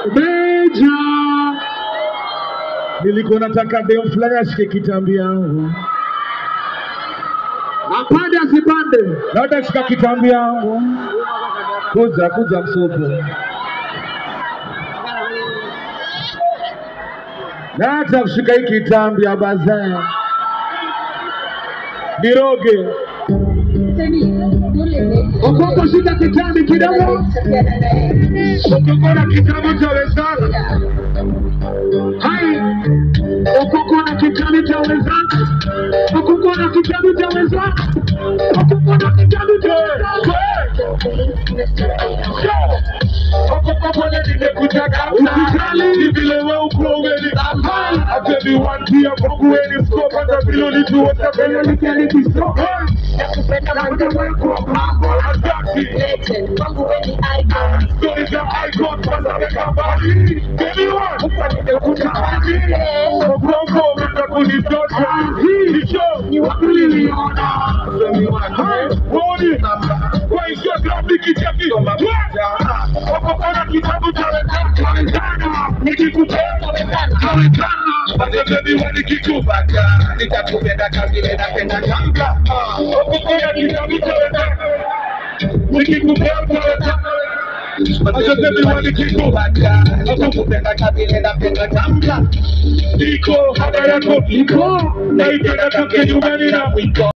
Meja, nilikuwa nataka dem fulani ashike kitambi yangu, apande asipande, labda shika kitambi yangu, kuja kuja msupu Nata kushika hii kitambi ya bazaa niroge Okoko, shika kitambi kidogo, Okoko na kitambi cha wenzako. Hai, Okoko na kitambi cha wenzako, Okoko na kitambi cha wenzako, Okoko na kitambi cha wenzako. Okoko kwenye nimekutaka usijali, ni vile wewe uko umeni Everyone pia kwangu wewe ni scope, hata vile ulituota vile nikanikisoka. Nakupenda Napenda wewe kwa mambo ya dhati. legend, kwangu wewe ni icon. Stories za icon kwanza weka mbali. Anyone, huko nimekuta hadi. Mgongo umeanza kunitosha. Hii ni show, ni wapi niliona? Hai, Woni, kwa Instagram nikicheki. Wako kona kitabu cha wenzana. Nikikupenda wenzana. Basi baby wewe nikikupata. Nitakupenda kama vile napenda tanga. Wako kona kitabu cha wenzana. Nikikupenda wenzana. Acha baby wewe nikikupata. Nakupenda kama vile napenda tanga. Iko hada yako iko. Naipenda kama nyumbani na mwiko.